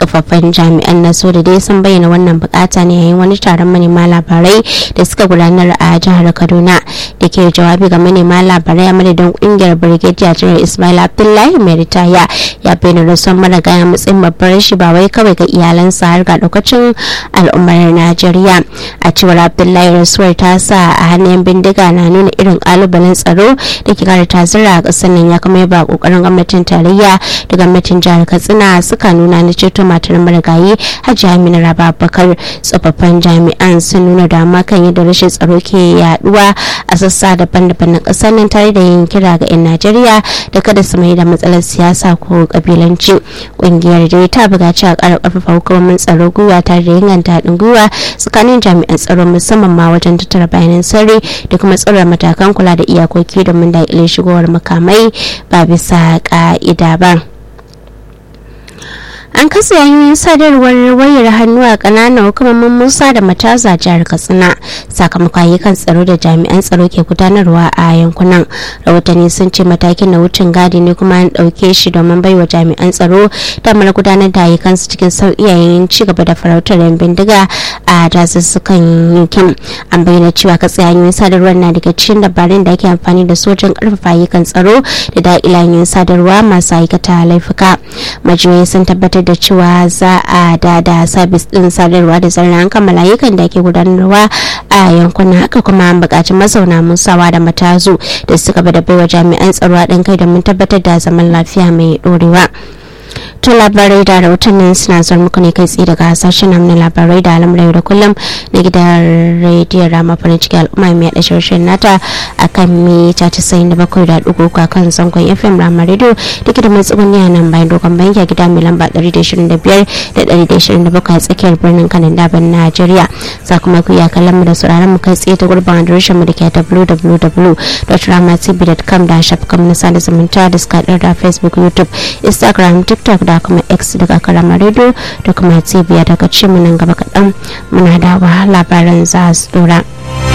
tsofaffin jami'an na so da dai sun bayyana wannan bukata ne yayin wani taron manema labarai da suka gudanar a jihar kaduna da ke jawabi ga manema labarai a madadin kungiyar brigadier general ismail abdullahi mai ritaya ya bayyana rasuwar maragaya matsayin babbar rashi ba wai kawai ga iyalansa har ga daukacin al'ummar najeriya a cewar abdullahi rasuwar ta sa a hannun bindiga na nuna irin kalubalen tsaro da ke kara tazira a kasar nan ya kuma yaba kokarin gwamnatin tarayya da gwamnatin jihar katsina suka nuna na ceto matar marigayi hajji amina raba bakar tsofaffin jami'an sun nuna dama kan yadda rashin tsaro ke yaduwa a sassa daban-daban na kasar nan tare da yin kira ga 'yan najeriya da kada su mai da matsalar siyasa ko kabilanci kungiyar dai ta buƙaci a ƙara ƙarfafa hukumomin tsaro gwiwa tare da inganta haɗin gwiwa tsakanin jami'an tsaro musamman ma wajen tattara bayanan sirri da kuma tsara matakan kula da iyakoki domin daƙile shigowar makamai ba bisa ƙa'ida ba. an kasa hanyoyin sadarwar wayar hannu a kananan hukumomin musa da mataza jihar katsina sakamakon ayyukan tsaro da jami'an tsaro ke gudanarwa a yankunan rahotanni sun ce matakin na wucin gadi ne kuma an ɗauke shi domin baiwa jami'an tsaro damar gudanar da ayyukansu cikin sauƙi yayin ci gaba da farautar yan bindiga a dazuzzukan yankin an bayyana cewa katse hanyoyin sadarwar na daga cikin dabarun da ake amfani da su wajen ƙarfafa ayyukan tsaro da daƙila hanyoyin sadarwa masu aikata laifuka majiyoyi sun tabbatar da cewa za a dada sabis din sadarwa da zarar an kammala ayyukan da ke gudanarwa a yankunan haka kuma an buƙaci mazauna musawa da matazu da suka bada baiwa jami'an tsaro haɗin kai domin tabbatar da zaman lafiya mai ɗorewa. to labarai da rahotannin suna zuwa muku ne kai tsaye daga sashen na labarai da al'amuran da kullum na gidan rediyon rama farin ciki al'umma mai yaɗa shirshen nata a kan mita casa'in da bakwai da ɗigo a kan zangon fm rama radio da ke da matsuguni a nan bayan dogon banki a gida mai lamba ɗari da ishirin da biyar da ɗari da ishirin da bakwai a tsakiyar birnin kanin daban najeriya za kuma ku iya kallon mu da sauraron mu kai tsaye ta gurbin adireshin mu da ke www.ramatv.com da shafukan mu na sada zumunta da suka da facebook youtube instagram tiktok da kuma x daga karama radio da kuma tv daga ce nan gaba kaɗan muna dawa labaran za su dora.